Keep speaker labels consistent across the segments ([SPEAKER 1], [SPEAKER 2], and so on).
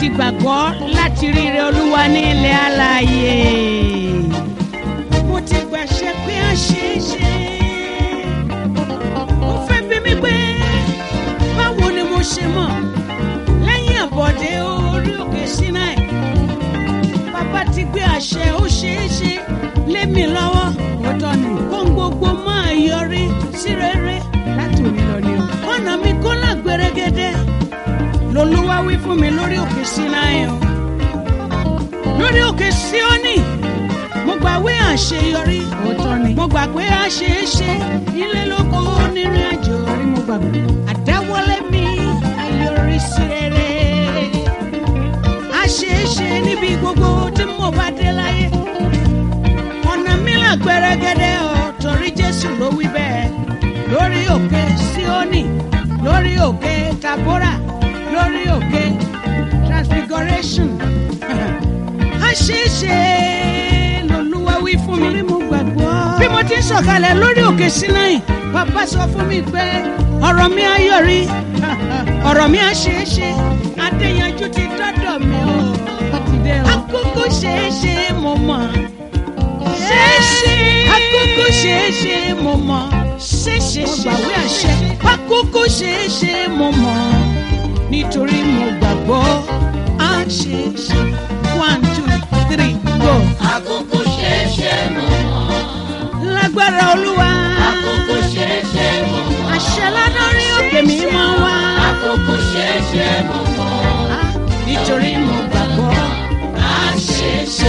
[SPEAKER 1] ti gbàgbọ́ láti ríre olúwa ní ilẹ̀ alààyè. mo ti gbàṣẹ pé a ṣe é ṣe. ó fẹ́ bí mi pé báwo ni mo ṣe mọ̀ lẹ́yìn àbọ̀dé orí òkè sinai. bàbá ti gbé àṣẹ ó ṣe é ṣe lé mi lọ́wọ́ òótọ́ ni kó ń gbogbo máa yọrí sí rere láti òní lọ ni o. ọ̀nà mi kó lágbèrègede lolúwa wí fún mi lórí òkè sinai o lórí òkè síónì mo gbàgbé àṣeyọrí òótọ́ ni mo gbàgbé àṣeéṣe ilé lóko onírìn àjò rí mo gbàgbé àdáwọlé mi ayọrí sí rere àṣeéṣe níbi gbogbo tí mo bá dé láyé ọ̀nà mi là gbẹrẹgẹdẹ ọ̀ torí jésù ló wí bẹ́ẹ̀ lórí òkè síónì lórí òkè tabora lórí òkè transfiguration àṣeéṣe lolúwa wí fún mi. mo gbàgbọ́. bí mo ti ń sọ̀kalẹ̀ lórí òkè sinai bàbá sọ fún mi pé ọ̀rọ̀ mi á yọrí ọ̀rọ̀ mi á ṣeéṣe adéyanjú ti dọ́dọ̀ mi o. àkókò ṣeéṣe mo mọ̀ ṣeéṣe àkókò ṣeéṣe mo mọ̀ ṣeéṣe mo gbàwé àṣẹ àkókò ṣeéṣe mo mọ̀ nítorí mo gbàgbọ́ á ṣeéṣe one two three go.
[SPEAKER 2] Àkókò ṣẹ̀ṣẹ̀ mọ̀ mọ́.
[SPEAKER 1] lágbára olúwa
[SPEAKER 2] Àkókò ṣẹ̀ṣẹ̀ mọ̀ mọ́.
[SPEAKER 1] àṣẹ ládọ́rí òkè mi máa wá.
[SPEAKER 2] Àkókò ṣẹ̀ṣẹ̀ mọ̀ mọ́.
[SPEAKER 1] Ah, nítorí mo gbàgbọ́
[SPEAKER 2] Àṣeṣe.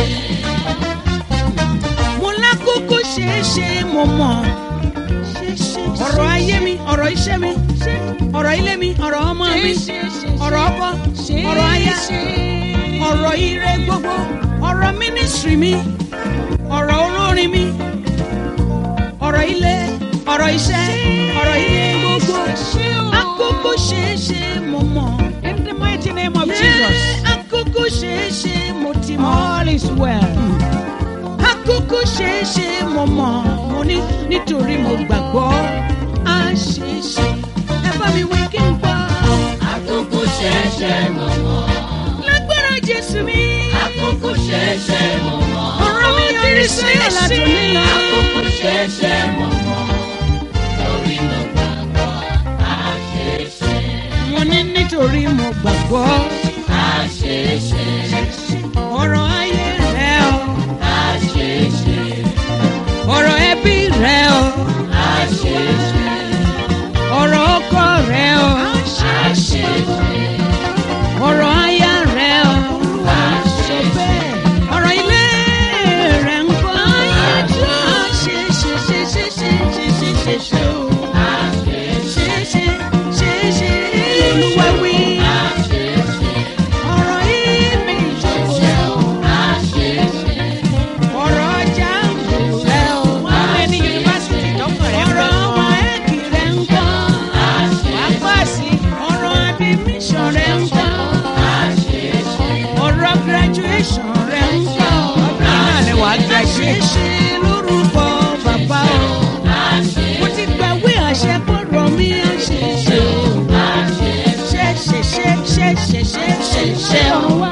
[SPEAKER 1] mo lákòókò ṣeéṣe mo mọ̀ ọ̀rọ̀ ayé mi ọ̀rọ̀ iṣẹ́ mi ọ̀rọ̀ ilé mi ọ̀rọ̀ ọmọ mi ọ̀rọ̀ ọkọ ọ̀rọ̀ aya ọ̀rọ̀ ire gbogbo ọ̀rọ̀ mínísírì mi ọ̀rọ̀ olórin mi ọ̀rọ̀ ilé ọ̀rọ̀ iṣẹ́ ọ̀rọ̀ ilé gbogbo àkókò ṣeéṣe mo mọ̀ in the mighty name of Jesus àkókò ṣeéṣe mo ti mọ̀ all is well àkókò ṣeéṣe mo mọ̀ mo ní nítorí mo gbàgbọ́ á ṣeéṣe ẹ bá mi wí kí n gbọ́
[SPEAKER 2] Àkókò ṣẹ̀ṣẹ̀ mọ̀ mọ́.
[SPEAKER 1] lágbára Jésù mi
[SPEAKER 2] Àkókò ṣẹ̀ṣẹ̀ mọ̀ mọ́.
[SPEAKER 1] ọ̀rọ̀ mi yọrí sí ọ̀làdùn nílò.
[SPEAKER 2] Àkókò ṣẹ̀ṣẹ̀ mọ̀ mọ́. Torí mo gbàgbọ́ àṣeṣe.
[SPEAKER 1] mo ní nítorí mo gbàgbọ́
[SPEAKER 2] Àṣeṣe.
[SPEAKER 1] ọ̀rọ̀ ayé rẹ o
[SPEAKER 2] Àṣeṣe.
[SPEAKER 1] ọ̀rọ̀ ẹbí rẹ o
[SPEAKER 2] Àṣeṣe.
[SPEAKER 1] ọ̀rọ̀ ọkọ rẹ o
[SPEAKER 2] Àṣeṣe.
[SPEAKER 1] ọ̀rọ̀ aya rẹ o
[SPEAKER 2] Àṣeṣe.
[SPEAKER 1] ọ̀rọ̀ ilé rẹ ń kọ́ ṣe ṣe ṣe ṣe ṣe ṣe ṣe ṣe ṣe o ṣe ṣe ṣe ṣe olúwa wí ọ̀rọ̀ yìí mi ìjókòó ọ̀rọ̀ ọjà rẹ o wọ́n lé ní yunifásitì tọkàn rẹ ọ̀rọ̀ wáẹ́kì rẹ ń kọ́ wàá pàṣẹ ọ̀rọ̀ admission rẹ ń kọ́ ọ̀rọ̀ graduation rẹ ń kọ́ náà ni wàá graduate ṣe lórúkọ bàbá o mo ti gbàwé àṣẹ kọ́rọ̀ mi á ṣe ṣe o ṣe ṣe ṣe ṣe ṣe ṣe ṣe ṣe o.